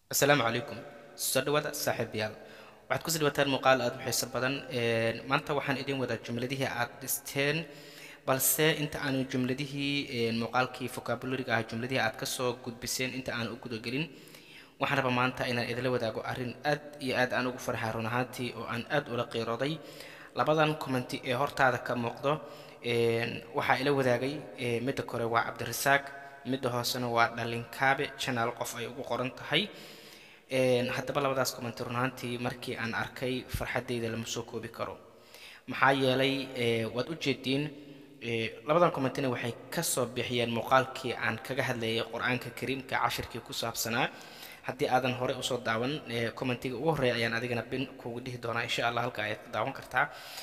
asalaamu calaykum soo dhawaada saaxiibayaal waxaad kusii dhawaataan muuqaal aada u xiiso badan maanta waxaan idin wadaa jumladihii aad dhisteen balse inta aanu jumladihii muuqaalkii vocabulariga ah jumladihii aad kasoo gudbiseen inta aan u gudagelin waxaan rabaa maanta inaan idinla wadaago arrin aad iyo aad aan ugu farxaa run ahaantii oo aan aad ula qiirooday labadan commenti ee hortaada ka muuqdo waxaa ila wadaagay midda kore waa cabdirasaaq midda hoosena waa dhalinkaabe channel qof ay ugu qoran tahay haddaba labadaas commenti run ahaantii markii aan arkay farxaddayda lama soo koobi karo maxaa yeelay waad u jeediin labadan commentina waxay kasoo bixiyeen muuqaalkii aan kaga hadlayay qur-aanka kariimka cashirkii ku saabsanaa haddii aadan hore usoo daawan commentiga ugu horreeya ayaan adigana bin kugu dhihi doonaa insha allah halka ayaad ku daawan kartaa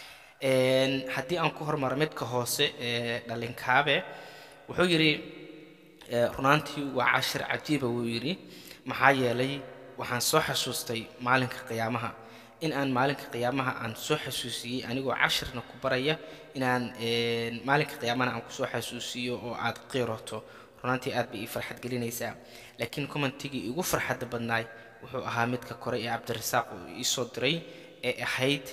haddii aan ku hormaro midka hoose ee dhalinkaabe wuxuu yidhi runaantii waa cashir cajiiba wuu yidhi maxaa yeelay waxaan soo xasuustay maalinka qiyaamaha in aan maalinka qiyaamaha aan soo xasuusiyey anigoo cashirna ku baraya inaan maalinka qiyaamahana aan kusoo xasuusiyo oo aad qiiroto runaantii aad bay ii farxad gelinaysaa laakiin commentigii igu farxadda badnaay wuxuu ahaa midka kore ee cabdirasaaq uu iisoo diray ee ahayd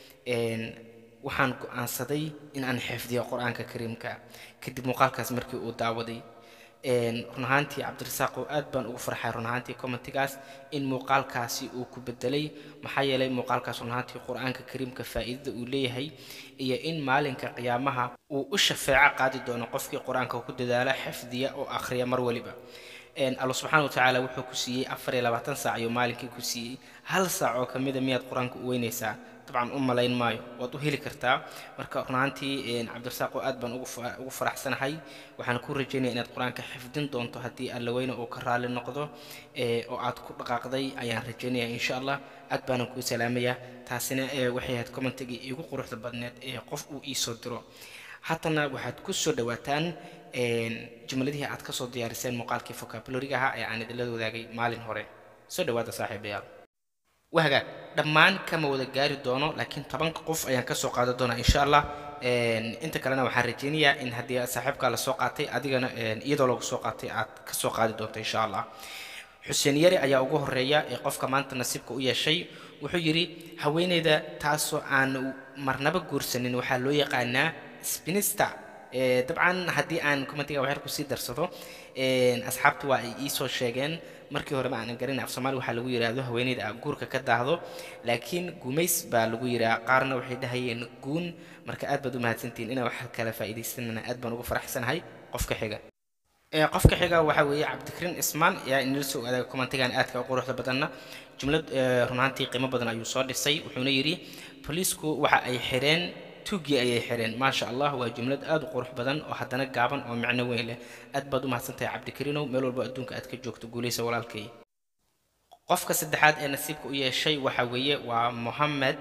waxaan go-aansaday in aan xifdiyo qur-aanka kariimka kadib muuqaalkaas markii uu daawaday run ahaantii cabdirasaaq oo aad baan ugu farxay run ahaantii commentigaas in muuqaalkaasi uu ku bedelay maxaa yeelay muuqaalkaas run ahaantii qur-aanka kariimka faa'iidada uu leeyahay iyo in maalinka qiyaamaha uu u shafeeco qaadi doono qofkii qur-aanka ku dadaala xifdiya oo akhriya mar waliba alla subxaana watacaala wuxuu ku siiyey afar iyo labaatan saac ayuu maalinkii ku siiyey hal saac oo kamida miyaad qur-aanka u weynaysaa dabcan u malayn maayo waad u heli kartaa marka run ahaantii cabdirasaaq oo aad baan ugu faraxsanahay waxaan ku rajaynaya inaad qur-aanka xifdin doonto haddii alla weyne uu ka raali noqdo oo aad ku dhaqaaqday ayaan rajaynaya insha allah aad baanan kuu salaamaya taasina waxay ahayd commentigii iigu quruxda badneed ee qof uu iisoo diro haddana waxaad ku soo dhawaataan jumladihii aad kasoo diyaariseen muuqaalkii vocabulariga ahaa ee aan idinla wadaagay maalin hore soo dhawaada saaxiibayaal wahagaag dhammaan kama wada gaari doono laakiin tobanka qof ayaan kasoo qaadan doonaa insha allah inta kalena waxaan rajaynayaa in haddii saaxiibkaa lasoo qaatay adigana iyadoo lagu soo qaatay aad kasoo qaadi doonto insha allah xuseen yari ayaa ugu horeeya ee qofka maanta nasiibka u yeeshay wuxuu yidhi haweeneyda taasoo aan marnaba guursanin waxaa loo yaqaanaa spinista dabcan haddii aan commentiga waxyar kusii darsado asxaabtu waa ay iisoo sheegeen markii hore ma aanan garin af soomaali waxaa lagu yidhaahdo haweeneyda a guurka ka daahdo laakiin gumays baa lagu yidhaha qaarna waxay dhahayeen guun marka aad baad u mahadsantihiin inaa wax kala faa'iidaysanana aad baan ugu faraxsanahay qofka xiga qofka xiga waxaa weeye cabdikariin ismaan ayaa inala soo wadaaga commentigan aadka u quruxda badanna jumlad runaantii qiimo badan ayuu soo dhisay wuxuuna yidhi boliisku waxa ay xireen tuugii ayay xireen maasha allah waa jumlad aad u qurux badan oo haddana gaaban oo micno weyn leh aad baad u mahadsantahay cabdikariinow meel walba adduunka aad ka joogto guulaysa walaalkay qofka saddexaad ee nasiibka u yeeshay waxa weeye waa mohamed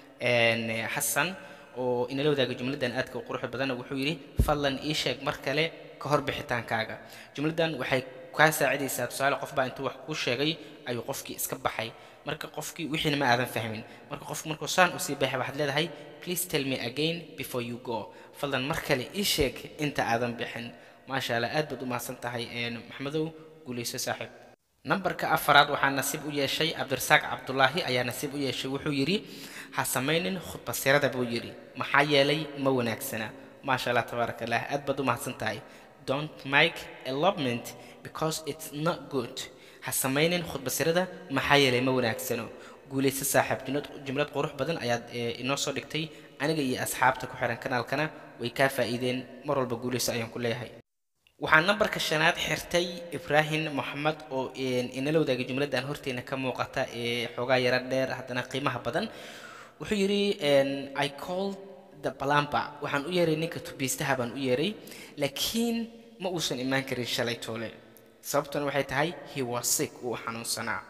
xasan oo inala wadaaga jumladan aadka u quruxda badan wuxuu yidhi fadlan ii sheeg mar kale ka hor bixitaankaaga jumladan waxay kaa saacidaysaa tusaale qof baa intuu wax kuu sheegay ayuu qofkii iska baxay marka qofkii wixiina ma aadan fahmin marka qofku markuu saan usii baxay waxaad leedahay please tell me again before you go fadlan mar kale ii sheeg inta aadan bixin maasha allah aad baad u mahadsan tahay maxmedow guulayso saaxiib nambarka afaraad waxaa nasiib u yeeshay cabdirasaaq cabdulaahi ayaa nasiib u yeeshay wuxuu yidhi ha samaynin khudbasirada buu yidhi maxaa yeelay ma wanaagsana maasha allah tabaaraka allah aad baad u mahadsan tahay don't make elopement because it's not good ha samaynin khudbasirada maxaa yeelay ma wanaagsano guulayso saaxiib jumlad qurux badan ayaad inoo soo dhigtay aniga iyo asxaabta ku xiran kanaalkana way kaa faa'iideen mar walba guulayso ayaan ku leeyahay waxaa nambarka shanaad xirtay ibraahim moxamed oo inala wadaagay jumladdan horteena ka muuqata ee xoogaa yaro dheer haddana qiimaha badan wuxuu yidhi i called the balamba waxaan u yeeray ninka tubiistaha baan u yeeray laakiin ma uusan imaan karin shalay toole sababtuna waxay tahay he was sick uu xanuunsanaa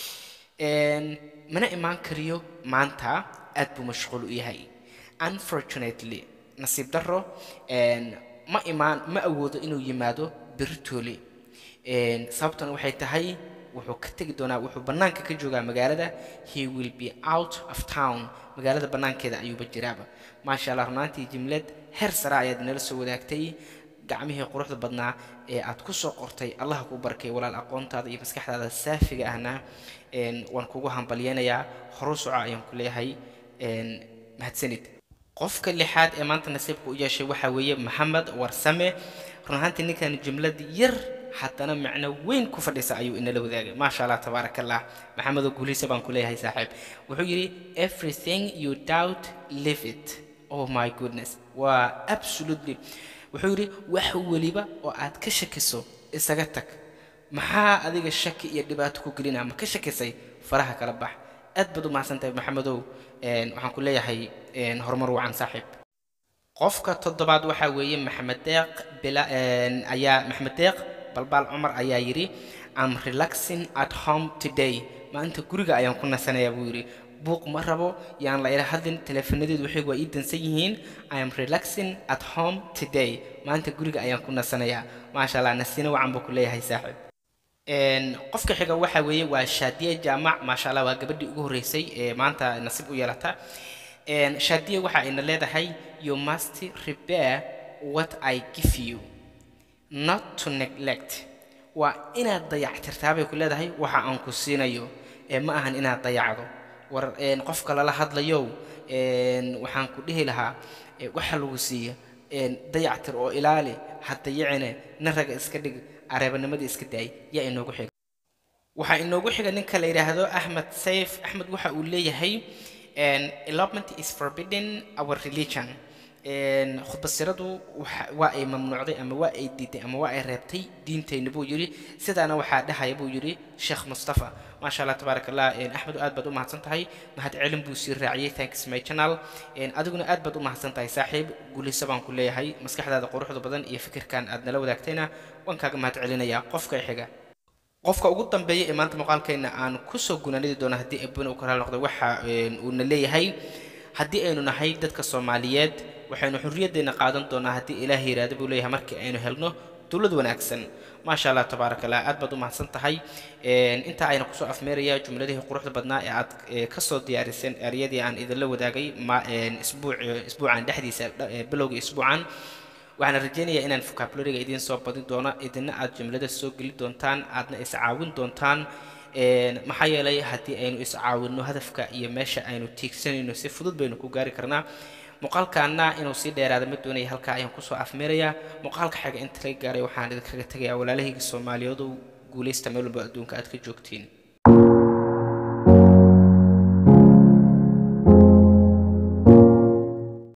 mana imaan kariyo maanta aad buu mashquul u yahay unfortunately nasiib darro ma imaan ma awoodo inuu yimaado beritoole sababtuna waxay tahay wuxuu ka tegi doonaa wuxuu bannaanka ka joogaa magaalada he will be out of town magaalada bannaankeeda ayuuba jiraaba maasha allah runaantii jimlad heer sara ayaad inala soo wadaagtay gacmihii quruxda badnaa ee aad ku soo qortay allah kuu barkay walaal aqoontaada iyo maskaxdaada saafiga ahna waan kugu hambalyeynayaa horu soco ayaan ku leeyahay mahadsanid qofka lixaad ee maanta nasiibka u yeeshay waxaa weeye maxamed warsame run ahaantii ninkan jumlad yar haddana macno weyn ku fadhisa ayuu inala wadaagay maasha allah tabaaraka allah maxamedoo guulaysa baan ku leeyahay saaxiib wuxuu yidhi everything you doubt live it oh my goodness waa absolutely wuxuu yidhi wax weliba oo aad ka shakiso isaga tag maxaa adiga shaki iyo dhibaato ku gelinaa ma ka shakisay faraha kala bax aad baad u mahadsantahay maxamedow waxaan ku leeyahay horumar wacan saaxiib qofka toddobaad waxaa weeye maxamed deeq bila ayaa maxamed deeq balbaal cumar ayaa yidhi am relaxing at home today maanta guriga ayaan ku nasanayaa buu yidhi buuq ma rabo yaan la ila hadlin teleefanadeedu waxay waa ii dansan yihiin i am relaxing at home today maanta guriga ayaan ku nasanayaa maasha allah nasiina wacan buu ku leeyahay saaxiib qofka xiga waxaa weeye waa shaadiye jaamac maasha allah waa gabadhii ugu horreysay ee maanta nasiib u yeelata shaadiye waxa ayna leedahay you must repair what i give you not to neglect waa inaad dayactirtaabay ku leedahay waxa aan ku siinayo ee ma ahan inaad dayacdo war qofka lala hadlayow waxaan ku dhihi lahaa waxa lagu siiya dayactir oo ilaali ha dayacine nin raga iska dhig areebanimadii iska daay yaa inoogu xiga waxaa inoogu xiga ninka la yidhaahdo axmed sayf axmed waxa uu leeyahay elopement is forbidden our religion khudbasiradu waa ay mamnuucday ama waa ay diiday ama waa ay reebtay diintayna buu yidhi sidaana waxaa dhahaya buu yidhi sheekh mustafa maasha allah tabaaraka allah axmed aad baad u mahadsan tahay mahad celin buu sii raaciyey thanks my channel adiguna aad baad u mahadsan tahay saaxiib guulayso baan ku leeyahay maskaxdaada quruxda badan iyo fikirkan aad nala wadaagtayna waan kaaga mahad celinayaa qofka xiga qofka ugu dambeeya ee maanta muuqaalkeenna aan kusoo gunaanidi doono haddii abuna u kala noqdo waxa uuna leeyahay haddii aynu nahay dadka soomaaliyeed waxaynu xurriyaddeena qaadan doonaa haddii ilaah yiraahdo buu leeyahay markii aynu helno dowlad wanaagsan maasha allah tabaaraka allah aad baad u mahadsan tahay intaa ayna kusoo afmeeraya jumladihii quruxda badnaa ee aad kasoo diyaariseen eryadii aan idinla wadaagay isbuuc isbuucan dhexdiisa bilowga isbuucan waxaana rajaynayaa inaan vocabulariga idiin soo badin doono idina aad jumlada soo geli doontaan aadna iscaawin doontaan maxaa yeelay haddii aynu iscaawinno hadafka iyo meesha aynu tiigsanayno si fudud baynu ku gaari karnaa muuqaalkaana inuu sii dheeraada ma doonaya halkaa ayaan kusoo afmeerayaa muuqaalka xiga inta laga gaaray waxaan idinkaga tegayaa walaalahayga soomaaliyeedu guulaysta meel walba adduunka aad ka joogtiin